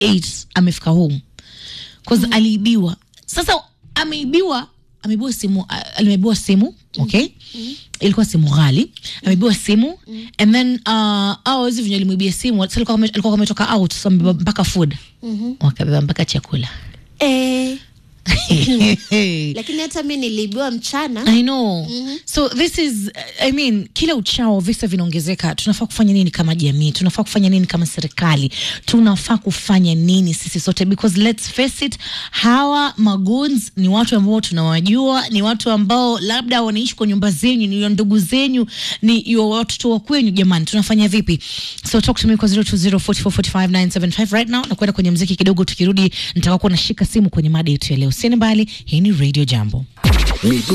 8 amefika home cause aliibiwa sasa ameibiwa ameibiwa simu a- ameibiwa simu okay ilikuwa simu ghali ameibiwa simu and then uh, au hizi venye alimwibia simu sasa alikuwa ame- alikuwa ametoka out so amebeba mpaka food wakabeba mpaka chakula eh, lakini hata mi niliibiwa mchana I know. So this is I mean, kila uchao visa vinaongezeka. Tunafaa kufanya nini kama jamii? Tunafaa kufanya nini kama serikali? Tunafaa kufanya nini sisi sote because let's face it, hawa magoons ni watu ambao tunawajua, ni watu ambao labda wanaishi kwa nyumba zenyu, ni ndugu zenyu, ni yo watoto wa kwenyu. Jamani, tunafanya vipi? So talk to me kwa 0204445975 right now na kwenda kwenye mziki kidogo. Tukirudi nitakuwa nashika simu kwenye mada yetu ya leo. Sieni mbali, hii ni Radio Jambo.